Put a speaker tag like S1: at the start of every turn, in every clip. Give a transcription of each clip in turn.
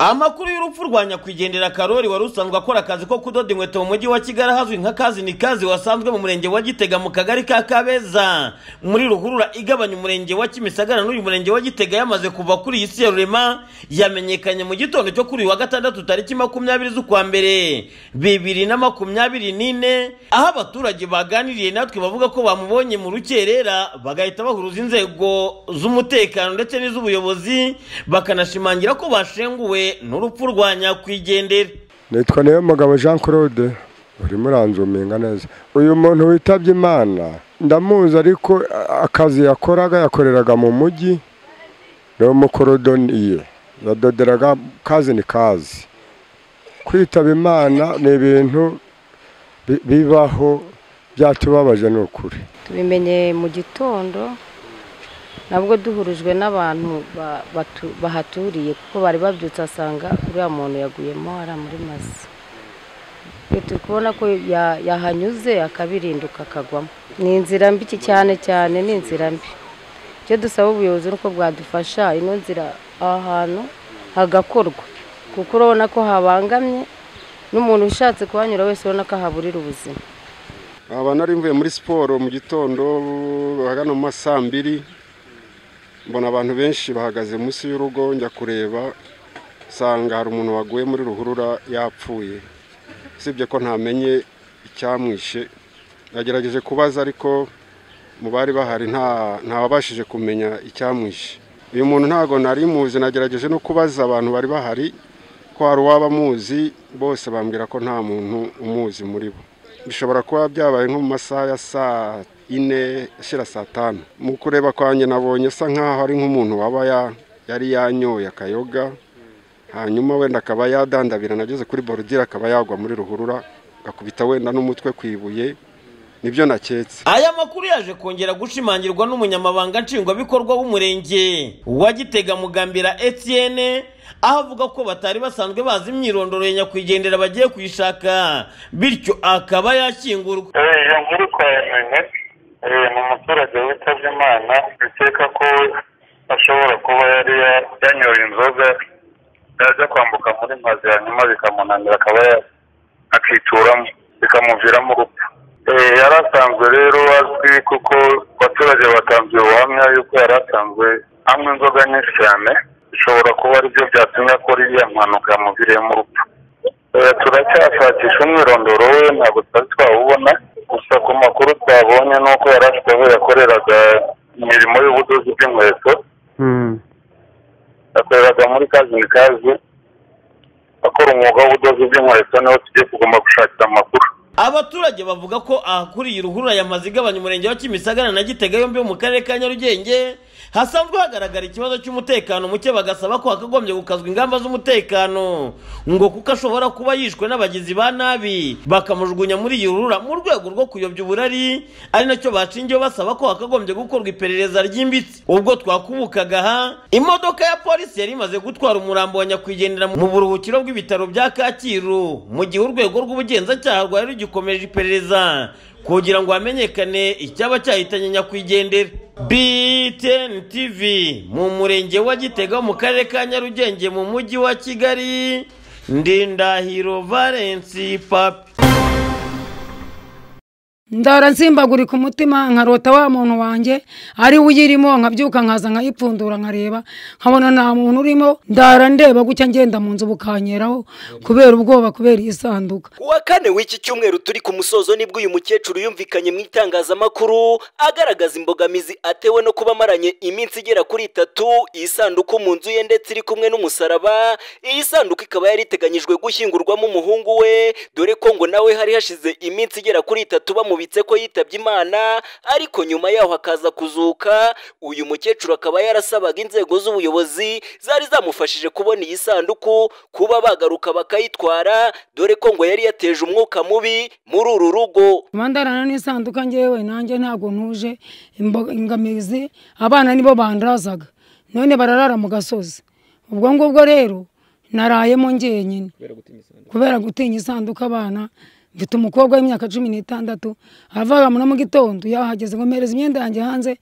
S1: amakuru y'urupfu rwa nyakwigendera karori wari usanzwe akora akazi ko kudoda inkweto mu mujyi wa kigali ahazwi nka kazi ni kazi wasanzwe mu murenge wa gitega mu kagari ka kabeza muri ruhurura igabanya umurenge wa kimisagara n'uyu murenge wa gitega yamaze kuva kuri iyi si ya rurema yamenyekanye mu gitondo cyo kuri uyu wa gatandatu tariki makumyabiri z'ukwa mbere bibiri na makumyabiri n'ine aho abaturage baganiriye natwe bavuga ko bamubonye mu rukerera bagahita bahuruza inzego z'umutekano ndetse n'iz'ubuyobozi bakanashimangira ko bashenguwe n'urupfu rwa nyakwigendera
S2: nitwa niyo mugabo jean claude urimo uranzuminga neza uyu muntu witabye imana ndamuzi ariko a- akazi yakoraga yakoreraga mu mujyi ni umukorodoniye yadoderaga kazi ni kazi kwitaba imana ni ibintu bi- bibaho byatubabaje ni ukuri
S3: tubimenye mu gitondo nabwo duhurijwe n'abantu ba- batu- bahaturiye kuko bari babyutse asanga uriya muntu yaguyemo ari muri masa Iyo turi kubona ko ya- yahanyuze akabirinduka akagwamo ni inzira mbi iki cyane cyane ni inzira mbi icyo dusaba ubuyobozi ni uko bwadufasha ino nzira aha hantu hagakorwa kuko urabona ko habangamye n'umuntu ushatse kuhanyura wese urabona ko ahaburira ubuzima
S4: aba nari mvuye muri siporo mu gitondo ahagana mu ma saa mbiri mbona abantu benshi bahagaze munsi y'urugo njya kureba nsanga hari umuntu waguye muri ruhurura yapfuye usibye ko ntamenye icyamwishe nagerageje kubaza ariko mu bari bahari nta ntawabashije kumenya icyamwishe uyu muntu ntabwo nari muzi nagerageje no kubaza abantu bari bahari ko hari uwaba amuzi bose bambwira ko nta muntu umuzi muri bo bishobora kuba byabaye nko mu masaha ya saa ine ashira saa tanu mu kureba kwanjye nabonye asa nkaho ari nk'umuntu waba ya- yari yanyoye akayoga hanyuma wenda akaba yadandabira nageze kuri borudire akaba yagwa muri ruhurura agakubita wenda n'umutwe ku ibuye nibyo naketse
S1: aya makuru yaje kongera gushimangirwa n'umunyamabanga nshingwabikorwa w'umurenge wa gitega mugambira etienne aho avuga ko batari basanzwe bazi imyirondoro ya nyakwigendera bagiye kuyishaka bityo akaba yakingurwa
S5: iyo nkuru twayamenye eh, ni umuturage witabye imana bikeka ko ashobora kuba yari ya- yanyoye inzoga yajya kwambuka muri mazi hanyuma bikamunanira akaba ya- akituramo bikamuviramo urupfu Eh, yari asanzwe rero azwi kuko abaturage batanze ubuhamya yuko yari asanzwe anywa inzoga nyinshi cyane bishobora kuba aribyo byatumye akora iriya mpanuka yamuviriyemo urupfu Eh, turacyashakisha umwirondoro we ntabwo twari twawubona gusa ku makuru twabonye ni uko yari afite aho yakoreraga imirimo y'ubudozi bw'inkweto yakoreraga muri kazi ni kazi akora umwuga w'ubudozi bw'inkweto niho tugiye kugomba gushakira amakuru
S1: abaturage bavuga ko ahakuriye ruhurura yamaze igabanya umurenge wa kimisagara na gitega yombi yo mu karere ka nyarugenge hasanzwe hagaragara ikibazo cy'umutekano muke bagasaba ko hakagombye gukazwa ingamba z'umutekano ngo kuko ashobora kuba yishwe n'abagizi ba nabi bakamujugunya muri iyi ruhurura mu rwego rwo kuyobya uburari ari nacyo bashingiyeho basaba ko hakagombye gukorwa iperereza ryimbitse ubwo twakubukaga aha imodoka ya polisi yari imaze gutwara umurambo wa nyakwigendera mu buruhukiro bw'ibitaro bya kacyiru mu gihe urwego rw'ubugenzacyaha rwari rugikomeje iperereza kugira ngo hamenyekane icyaba cyahitanye nyakwigendera btn tv mu murenge wa gitega mu karere ka nyarugenge mu mujyi wa kigali ndindahiro valensi papi
S6: ndara nsimbagurika umutima nkarota wa muntu wanjye ari we uyirimo nkabyuka nkaza nkayipfundura nkareba nkabona nta muntu urimo ndara ndeba gutya ngenda mu nzu bukanyeraho kubera ubwoba kubera iyi sanduka
S7: kuwa kane w'iki cyumweru turi ku musozo nibwo uyu mukecuru yumvikanye mu itangazamakuru agaragaza imbogamizi atewe no kuba amaranye iminsi igera kuri itatu iyi sanduku mu nzu ye ndetse iri kumwe n'umusaraba iyi sanduku ikaba yari iteganyijwe gushyingurwamo umuhungu we dore ko ngo nawe hari hashize iminsi igera kuri itatu bamubitse ko yitabye imana ariko nyuma yaho akaza kuzuka uyu mukecuru akaba yarasabaga inzego z'ubuyobozi zari zamufashije kubona iyi sanduku kuba bagaruka bakayitwara dore ko ngo yari yateje umwuka mubi muri uru rugo
S6: kuba ndarana n'isanduka ngewe nanjye ntabwo ntuje imbo- imbogamizi abana nibo bandarazaga none bararara mu gasozi ubwo ngubwo rero narayemo njyenyine kubera gutinya isanduka abana mfite umukobwa w'imyaka cumi n'itandatu avaga muri mu gitondo yahageze ngo mpereze imyenda yanjye hanze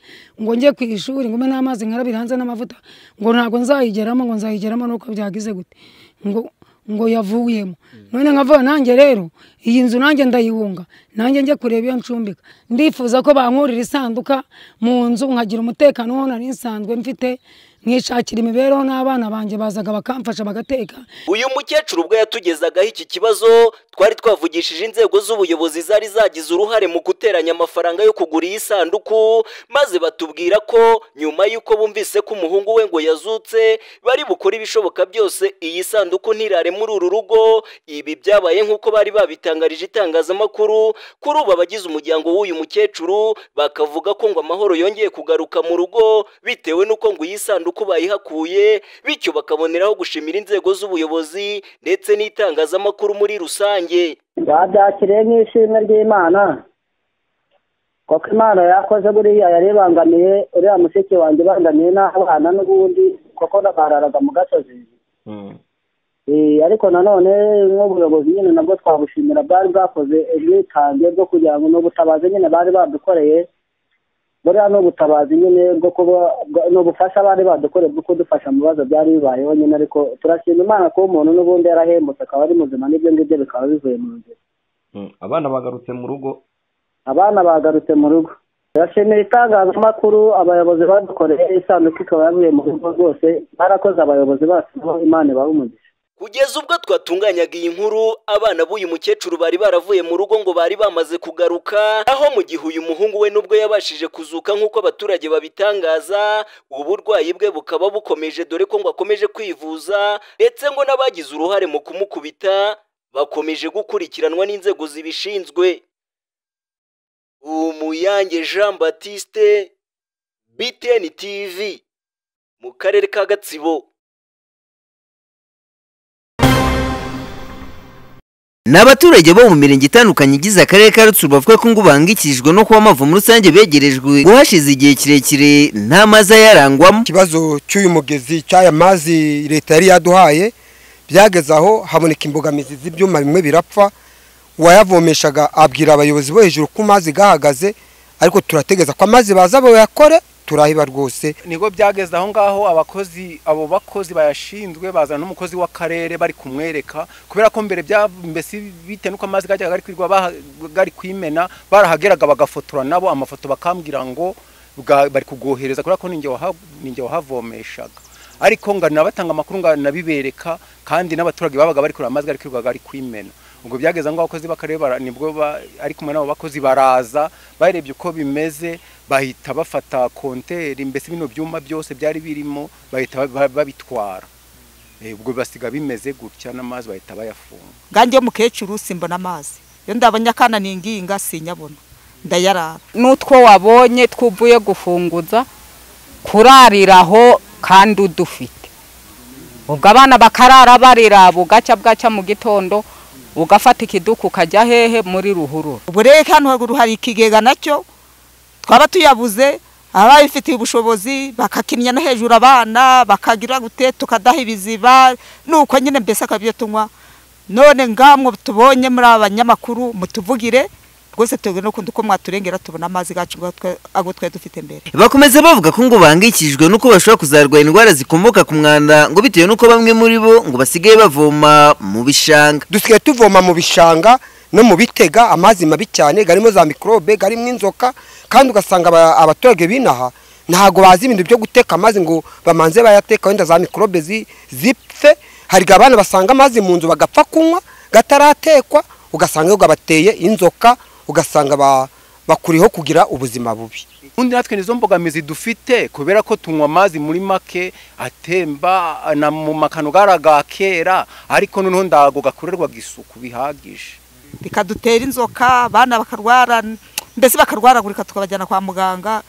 S6: ngo njye ku ishuri ngo mbe n'amazi nkarabira hanze n'amavuta ngo ntabwo nzayigeramo ngo nzayigeramo nuko byagize gute ngo ngo yavuyemo none nkavuga nanjye rero iyi nzu nanjye ndayihunga nanjye njye kureba iyo ncumbika ndifuza ko bankurira isanduka mu nzu nkagira umutekano wo nari nsanzwe mfite nkishakira imibereho n'abana banjye bazaga bakamfasha bagateka
S7: uyu mukecuru ubwo yatugezagaho iki kibazo twari twavugishije inzego z'ubuyobozi zari zagize uruhare mu guteranya amafaranga yo kugura iyi sanduku maze batubwira ko nyuma y'uko bumvise ko umuhungu we ngo yazutse bari bukore ibishoboka byose iyi sanduku ntirare muri uru rugo ibi byabaye nk'uko bari babitangarije itangazamakuru kuri ubu abagize umuryango w'uyu mukecuru bakavuga ko ngo amahoro yongeye kugaruka mu rugo bitewe n'uko ngo iyi sanduku bayihakuye bityo bakaboneraho gushimira inzego z'ubuyobozi ndetse n'itangazamakuru muri rusange
S8: babyakiriye nk'ishimwe ry'imana kuko imana yakoze buriya yari ibangamiye uriya mushiki wanjye ibangamiye n'abana n'ubundi kuko bararaga mu gasozi Eh, ariko nanone nk'ubuyobozi nyine nabwo twabushimira bwari bwakoze ubwitange bwo kugira ngo n'ubutabazi nyine bari badukoreye buriya ni ubutabazi nyine bwo kuba bwa- ni ubufasha bari badukoreye bwo kudufasha mu bibazo byari bibayeho nyine ariko turashima imana kuba umuntu n'ubundi yarahembutse akaba ari muzima n'ibyo ngibyo bikaba bivuye mu nzira
S9: abana bagarutse mu rugo
S8: abana bagarutse mu rugo turashimira itangazamakuru abayobozi badukoreye isanduku ikaba yavuye mu rugo rwose barakoze abayobozi bacu aho imana ibaha umugisha
S7: kugeza ubwo twatunganyaga iyi nkuru abana b'uyu mukecuru bari baravuye mu rugo ngo bari bamaze kugaruka aho mu gihe uyu muhungu we nubwo yabashije kuzuka nk'uko abaturage babitangaza uburwayi bwe bukaba bukomeje dore ko ngo akomeje kwivuza ndetse ngo n'abagize uruhare mu kumukubita bakomeje gukurikiranwa n'inzego zibishinzwe umuyange jean batiste btn tv mu karere ka gatsibo
S10: ni abaturage bo mu mirenge itandukanye igize akarere ka rutsuru bavuga ko ngo bahangikishijwe no kuba amavomo rusange begerejwe ngo hashize igihe kirekire nta mazi ayarangwamo
S11: ikibazo cy'uyu mugezi cy'aya mazi leta yari yaduhaye byageze aho haboneka imbogamizi z'ibyuma bimwe birapfa uwayavomeshaga abwira abayobozi bo hejuru ko amazi gahagaze ariko turategeza ko amazi baza bayakore turahiba rwose
S12: nibwo byageze aho ngaho abakozi abo bakozi bayashinzwe bazana n'umukozi w'akarere bari kumwereka kubera ko mbere bya mbese bitewe n'uko amazi gajyaga gari kwirwa baha- gari kwimena barahageraga bagafotora nabo amafoto bakambwira ngo bwa- bari kugohereza kubera ko ninjye waha- ninjye wahavomeshaga ariko ngo nabatanga amakuru ngo nabibereka kandi n'abaturage babaga bari kureba amazi gari kwirwa gari kwimena ubwo byageze ngo abakozi b'akarere bara- nibwo ba- ari kumwe n'abo bakozi baraza barebye uko bimeze bahita bafata konteri mbese bino byuma byose byari birimo bahita ba- babitwara Eh, ubwo basiga bimeze gutya n'amazi bahita bayafunga
S13: nganjye umukecuru simbona amazi iyo ndabonye akana ninginga sinyabona ndayarara n'utwo wabonye twuvuye gufunguza
S14: kurariraho kandi udufite ubwo abana bakarara barira bugacya bwacya mu gitondo ugafata ikiduka ukajya hehe muri ruhurura
S13: ubu rero hano haruguru hari ikigega nacyo twaba tuyabuze ababifitiye ubushobozi bakakimya no hejuru abana bakagira gute tukadaha ibiziba nuko nyine mbese akabyo tunywa none ngamwe tubonye muri aba banyamakuru mutuvugire rwose tuge no kundi uko mwaturengera tubona amazi gacu ago twari dufite mbere
S10: bakomeza bavuga ko ngo bahangikishijwe n'uko bashobora kuzarwara indwara zikomoka ku mwanda ngo bitewe n'uko bamwe muri bo ngo basigaye bavoma mu bishanga
S11: dusigaye tuvoma mu bishanga no mu bitega amazi mabi cyane garimo za mikorobe garimo inzoka kandi ugasanga aba- abaturage binaha ntago bazi ibintu byo guteka amazi ngo bamanze bayateka wenda za mikorobe zi- zipfe hari igihe abana basanga amazi mu nzu bagapfa kunywa gataratekwa ugasanga yo gabateye inzoka ugasanga ba- bakuriho kugira ubuzima bubi
S12: undi natwe nizo mbogamizi dufite kubera ko tunywa amazi muri make atemba na mu makano garaga kera ariko noneho ndago gakorerwaga isuku bihagije
S13: bikadutera inzoka abana bakarwara mbese bakarwaragurika tukabajyana kwa muganga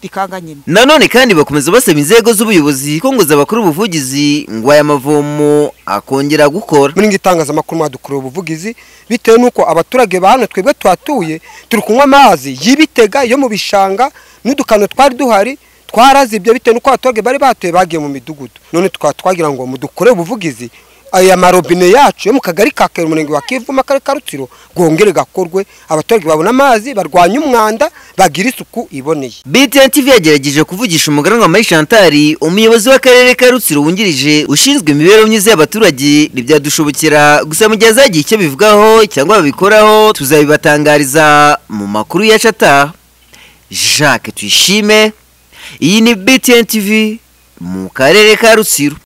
S13: bikanga nyine
S10: nanone kandi bakomeza basaba inzego z'ubuyobozi ko ngo zabakora ubuvugizi ngo aya mavomo akongera gukora
S11: muri itangazamakuru mwadukorera ubuvugizi bitewe n'uko abaturage ba hano twebwe tuhatuye turi kunywa amazi y'ibitega yo mu bishanga n'udukano twari duhari twarazibye bitewe n'uko abaturage bari batuye bagiye mu midugudu none tukaba twagira ngo mudukore ubuvugizi aya marobine yacu yo mu kagari ka kera umurenge wa kivu mu karere ka rutsiro gongere gakorwe abaturage babona amazi barwanye umwanda bagira isuku iboneye
S10: BTN TV yagerageje kuvugisha umuganwa Marie Chantal umuyobozi w'akarere ka Rutsiro wungirije ushinzwe imibereho myiza y'abaturage ntibyadushobokera gusa mu gihe azagira icyo bivugaho cyangwa babikoraho tuzabibatangariza mu makuru yacu ataha Jacques Tuyishime iyi ni BTN TV mu karere ka Rutsiro